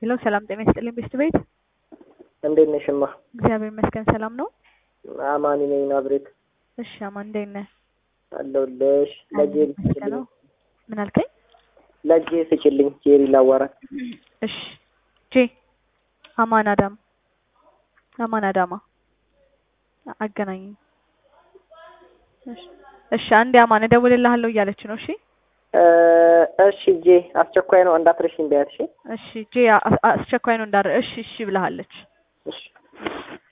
ሄሎ ሰላም ጤና ይስጥልኝ ቤስት ቤት እንዴት ነሽማ? እግዚአብሔር ይመስገን ሰላም ነው። አማኒ ነኝ ናብሬት እሺ አማን እንዴት ነህ? አለሁልሽ። ለጄሪ ይመስገነው። ስጭልኝ፣ ምን አልከኝ? ለጄ ስጭልኝ። ጄሪ ላዋራት። እሺ ጄ አማን አዳም አማን አዳማ አገናኝ። እሺ እሺ አንዴ አማን እደውልልሃለሁ እያለች ነው። እሺ እ እሺ ጄ አስቸኳይ ነው እንዳትረሽኝ በያት። እሺ እሺ ጄ አ- አ- አስቸኳይ ነው እንዳረ እሺ እሺ ብለሃለች። እሺ